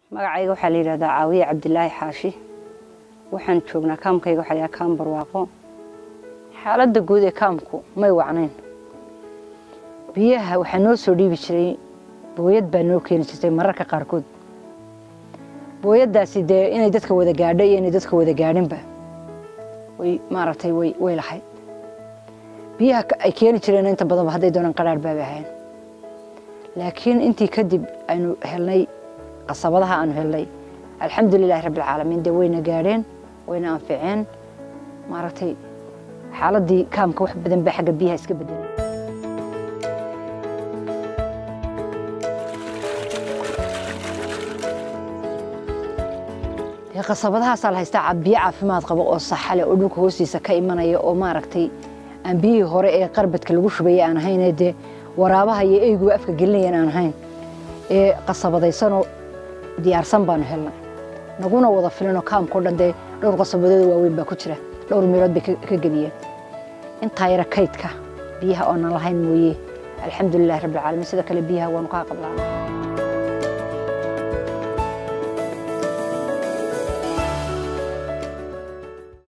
magacayga waxaa la yidhahdaa caawiye cabdilaahi xaashi waxaan joognaa kaamkayga waxaa la yidhahdaa kaam barwaaqo xaaladda guud ee kaamku may wacnayn biyaha waxaa noo soo dhiibi jiray booyad baa noo keeni jirtay mararka qaarkood booyaddaasi dee inay dadka wada gaadho iyo inay dadka wada gaadhinba way maaragtay way way lahayd biyaha ay keeni jireen inta badanba hadday doonaan qaraar baabay ahayn laakiin intii kadib aynu helnay qasabadaha aanu helnay alxamdulilahi rabbilcaalamiin dee wayna gaadheen wayna anficeen maaragtay xaaladdii kaamka wax badan baa xagga biyaha iska bedelay qasabadahaasaa la haystaa biyo caafimaad qaba oo saxale oo dhulka hoostiisa ka imanaya oo maaragtay aan biyihii hore ee qarbadka lagu shubayay aan ahayn dee waraabaha iyo eyguba afka gelinayaan aan ahayn ee qasabadaysanoo diyaarsan baanu helnay naguna wada filanoo kaamkao dhan dee dhowr qasabadood waaweyn baa ku jira dhowr meelood bay ka geliyeen intaa yara kaydka biyaha oonan lahayn mooye alxamdulilahi rabbilcaalamiin sida kale biyaha waanu kaa qablaana